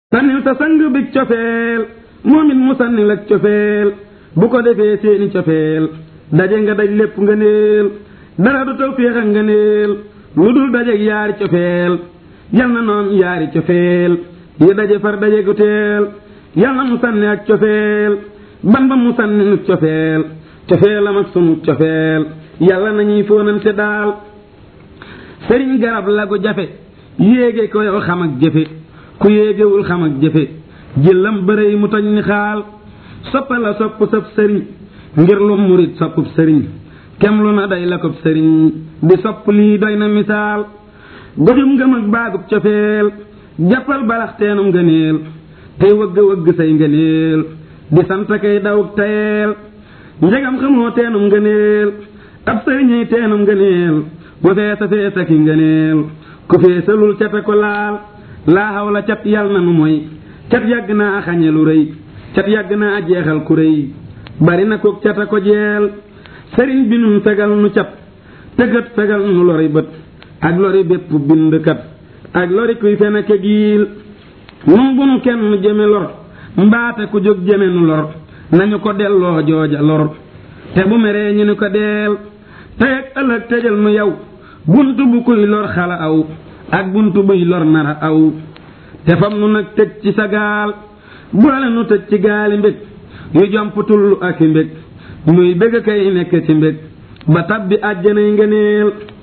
sànnil sa sang bi cofeel moom it mu sànnil ak cofeel bu ko defee seeni cofeel daje nga daj lépp nga neel dara du taw féex ak nga neel lu dul dajeeg yaari cofeel yal na noon yaari cofeel yi daje far daje gu teel yal na mu sànni ak cofeel ban ba mu sànni nu cofeel cofeelam ak sunu cofeel yàlla nañuy fóonante daal sëriñ garab la gu jafe yéege ko yow xam ak jëfe ku yéegewul xam ak jëfe jëlam bërëy mu toj ni xaal soppa la sopp sab sëriñ ngir lu murit soppub sëriñ kem lu na day la kob sëriñ di sopp lii doy na misaal goxum ngëm ak baagub cofeel jàppal balax teenum ngëneel tey wëgg wëgg say ngëneel di sant kay dawuk tayeel njegam xamoo teenum ngëneel ab sëriñay teenum ngëneel bu feesa feesa ki ngëneel ku feesalul cata ko laal laa xaw la cat yàlla na nu mooy cat yàgg naa xañe lu rëy cat yàgg naa jeexal ku rëy bari na ko cata ko jeel sëriñ bi nun fegal nu cat tëggat fegal nu lori bët ak lori bépp bindkat ak lori kuy feneke giil nun bu nu kenn jëme lor mbaate ku jóg jëme nu lor nañu ko delloo jooja lor te bu meree ñu ni ko deel tey ak ëllëg tëjal nu yow buntu bu kuy lor xala aw ak buntu buy lor nara aw te fam nu nag tëj ci sa gaal boole nu tëj ci gaali mbég yu jomp tullu ak i mbég muy bëgg kay nekk ci mbég ba tabbi àjjanay ngëneel